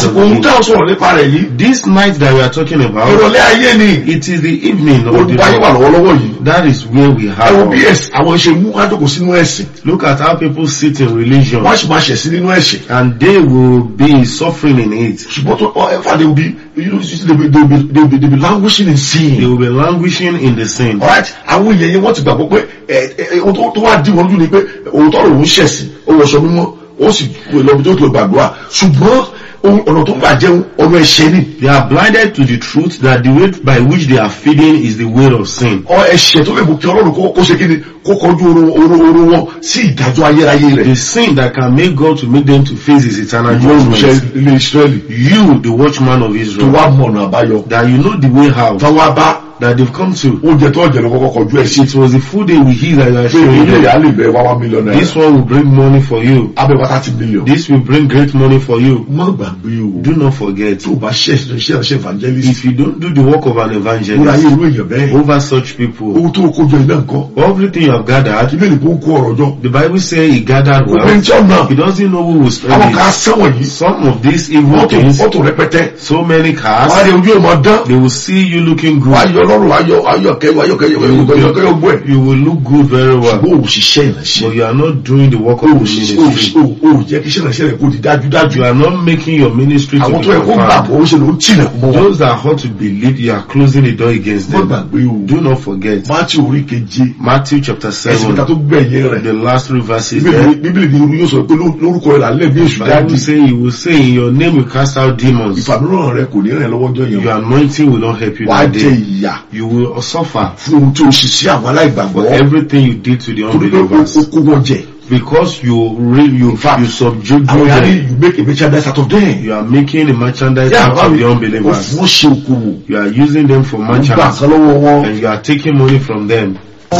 àsìkò ohun tá a sọ̀rọ̀ nípa rẹ̀ yìí This night that we are talking about, ìrọ̀lẹ́ ayé ni it is the evening of the olùkọ́ ayé wà Lord. lọ́wọ́lọ́wọ́ yìí That is where we ẹ wo have. bí ẹ̀sìn àwọn ṣe mú kájọkò sínú ẹ̀sìn Look at how people sit in religion wọ́n á sì máa ṣẹ̀ sí nínú ẹ̀sìn and they will be suffering in it. ṣùgbọ́n tó ọ ẹ̀fà they will be you know they will be they will be they will be, they will be languishing in They sin will be languishing in the sin. alright àwọn èèyàn yẹn wọ́n ti gbàgbọ́ pé ẹ ẹ ohun tó- tó wá dí wọn lójú ni pé òótọ́ rẹ̀ òun ṣẹ̀sìn ó wọṣọ mímọ́ ó sì lọ bí tó ti lọ gbàdúrà ṣùgbọ́n ohun ọ̀nà tó ń gbà jẹun ọ̀nà ẹ̀ṣẹ̀ ni They are blinded to the truth that the way by which they are feeding is the way of sin. ọ ẹ̀ṣẹ̀ tó lè mú kí ọlọ́run kó kó ṣe kí ni kó kọjú oró oró oró wọn sí ìdájọ́ ayérayé rẹ̀ The sin that can make God to make them to face his eternal ìwọ olùṣẹ́ judgment. ilé Ísírẹ́lì You, the watchman of tó Israel, wá mọ̀nà àbáyọ that you know the way out, táwa bá that they've come to. oúnjẹ tó ọ̀jẹ̀ ló kọ́kọ́ kọjú ẹ̀ sí It was the food they will eat that you are pé showing ilé them. ìyá lè bẹ wá wá mílíọ̀nù This náírà one will bring money for you. abẹ́ wá thirty million This will bring great money for you. má gbàgbé o Do not forget, tó o bá ṣe ṣe ṣe evangelist if you don't do the work of an wúra ayé evangelist irú èèyàn bẹ́ẹ̀ over such people, owó tó o kó jọ iná nǹkan everything you have gathered, ilé ìbò ń kó ọ̀rọ̀ jọ the Bible says he gathered òpin well. tí ọ̀nà He doesn't know who will spend àwọn kan it. sẹ́wọ̀n yìí Some of these evil mọ́tò things, mọ́tò rẹpẹtẹ so many wọ́n á cars, rí ojú ìmọ̀ dán they will see you looking wọ́n á good. yọ ọlọ́run ayọ̀ ayọ̀ kẹyọ ayọ̀ kẹyọ ayọ̀ kẹyọ kẹyọ gbọ́ ẹ̀ You will look good very well. bó o ṣiṣẹ́ ìránṣẹ́ But you are not doing the work o of ò the ṣiṣẹ́ o ò ministry. ṣiṣẹ́ o ò jẹ́ kí iṣẹ́ ìránṣẹ́ rẹ̀ kó di dájúdájú You are not making your ministry to àwọn be tó yẹ kó gbà confirmed. bó ṣe ló ń tilẹ̀kùn mọ́ wọn. Those that ought to believe, you are closing the door against má them. gbàgbé o Do not forget. Mátíù orí keje Matthew chapter ẹsẹ̀ ìta 7, tó gbẹ̀yìn rẹ̀ the last three verses Bíbélì there. bíbélì ni irú yóò sọ pé ló- lórúkọ rẹ̀ lálẹ́ bí èṣù dáàdì Bible say he will say in your name you cast out demons. ìfàmìíràn rẹ̀ kò ní rẹ̀ lọ́wọ́jọ́ yẹn Your anointing will not help you wàá that jẹ day. ìyà You will suffer fún ohun tí o ṣe sí àwọn aláìgbàgbọ́ for everything you did to the torí pé o unbelievers. o kó wọn jẹ Because you re, you fact, you subdue àwọn yàrá them. you make a merchandise out of them You are making a merchandise yà out bá of mi the o unbelievers. fún wọn ṣe okòwò You are using them for o gbà merchandise kan lọ́wọ́ wọn and you are taking money from them.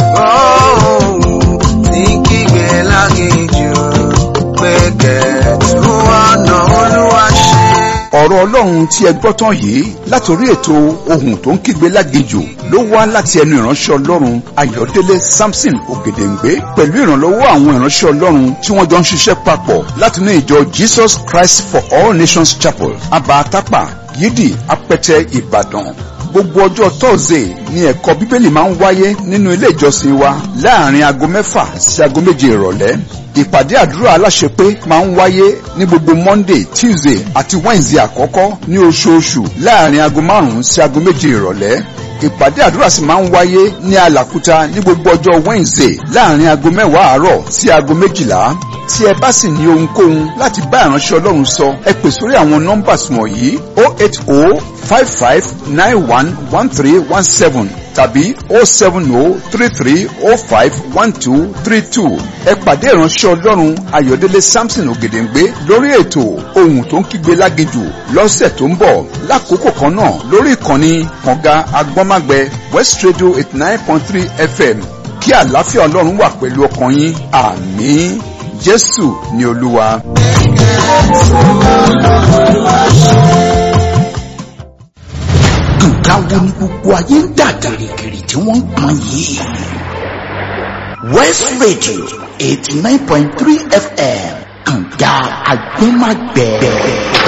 ní kígbe lágéjù pé kẹ̀tù ọ̀nà olúwa ṣe. ọ̀rọ̀ ọlọ́run tí ẹ gbọ́ tán yìí látòrí ètò ohun tó ń kígbe lágejò ló wá láti ẹnu ìránṣẹ́ ọlọ́run ayọ̀délé samson ògèdèǹgbé pẹ̀lú ìrànlọ́wọ́ àwọn ìránṣẹ́ ọlọ́run tí wọ́n jọ ń ṣiṣẹ́ papọ̀ látinú ìjọ jesus christ for all nations chapel abatapa yídì apẹtẹ ìbàdàn gbogbo ọjọ́ tọ́sídẹ̀ẹ́ ni ẹ̀kọ́ bíbélì máa ń wáyé nínú ilé ìjọsìn wa láàrin aago mẹ́fà sí aago méje ìrọ̀lẹ́ ìpàdé àdúrà aláṣepé máa ń wáyé ní gbogbo monday tuesday àti wednesday àkọ́kọ́ ní oṣooṣù láàrin aago márùn-ún sí aago méje ìrọ̀lẹ́ ìpàdé àdúrà sì máa ń wáyé ní alàkúta ní gbogbo ọjọ́ wednesday láàrin aago mẹ́wàá àárọ̀ sí aago méjìlá tí ẹ bá sì ní ohunkóhun láti bá ìránṣẹ́ ọlọ́run sọ ẹ pè sórí àwọn nọ́mbà wọ̀nyí o eight o five five nine one one three one seven tàbí o seven o three three o five one two three two ẹ pàdé ìránṣẹ́ ọlọ́run ayọ̀délé samson ògèdèǹgbé lórí ètò ohun tó ń kígbe lágejù lọ́sẹ̀ tó ń bọ̀ lákòókò kan náà lórí ìkànnì kànga agbọ́nmágbẹ west radio eighty nine point three fm kí àlàáfíà ọlọ́run wà pẹ̀lú ọkàn yín àmín jésù ni olúwa. nǹkan wo ni gbogbo ayé ń dà gìrìgìrì tí wọ́n ń pọn yìí. west radio eighty nine point three fm kànga agbẹ́magbẹ́.